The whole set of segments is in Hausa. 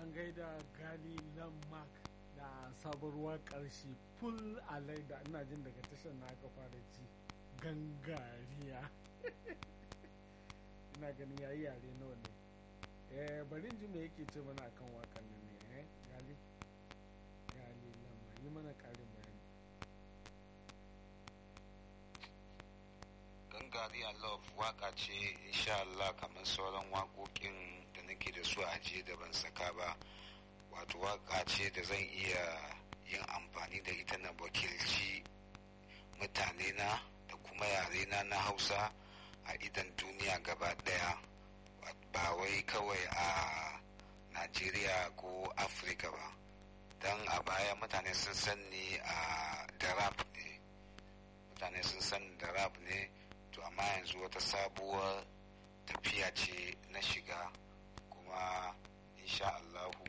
an gaida gali landmark da sabuwar karshe full a laida ina jin daga tashar na aka fara ji gangariya ina ganin yayi yare nawa ne eh bari ji me yake ce mana akan wakan nan ne eh gali gali lamma yi mana karin bayani gangariya love waka ce insha Allah kamar sauran waƙoƙin da nake da su a ajiye da ban saka ba wato waka ce da zan iya yin amfani da ita na wakilci mutane na da kuma yare na na hausa a idan duniya gaba daya ba wai kawai a najeriya ko afirka ba don a baya mutane sun san ni a da rap ne mutane sun san da rap ne to amma yanzu wata sabuwar tafiya ce na shiga kuma insha Allahu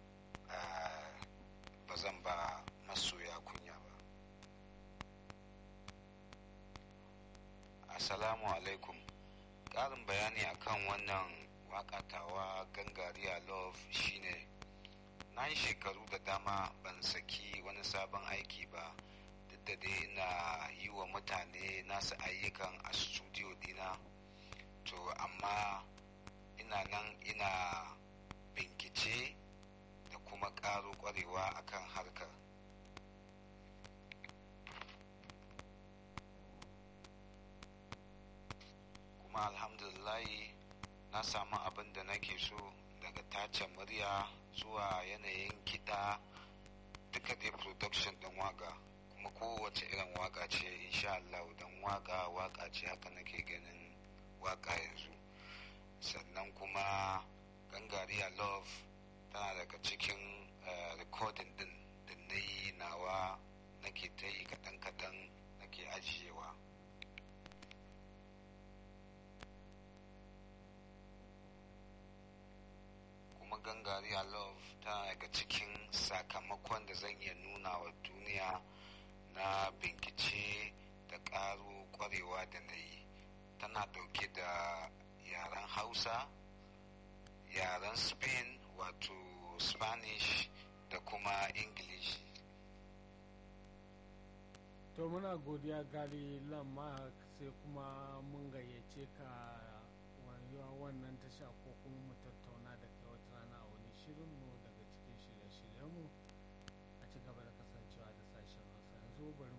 ba zan ba masoya kunya ba assalamu alaikum ƙarin bayani akan wannan wakatawa gangariya love shine na yi shekaru da dama ban saki wani sabon aiki ba duk da dai ina yi wa mutane nasu ayyukan a studio dina to amma ina nan ina bincike da kuma ƙaro ƙwarewa akan harkar kuma alhamdulillahi na samu abin da nake so daga tace murya zuwa yanayin kiɗa duka dai production ɗin waka kuma kowace irin waka ce insha Allah don waka waka ce haka nake ganin waka yanzu sannan kuma gangariya love tana daga cikin recording din da na yi nawa nake ta yi kaɗan-kaɗan nake ajiyewa kuma gangariya love tana daga cikin sakamakon da zan iya nuna wa duniya na bincike da ƙaro ƙwarewa da na yi tana ɗauke da yaren hausa yaren spain wato spanish da kuma english to muna godiya gali lamma sai kuma mun gayyace ka wannan tasha ko kuma mu tattauna da kai wata rana a wani shirinmu daga cikin shirye-shiryenmu a ci gaba da kasancewa da sashen hausa yanzu bari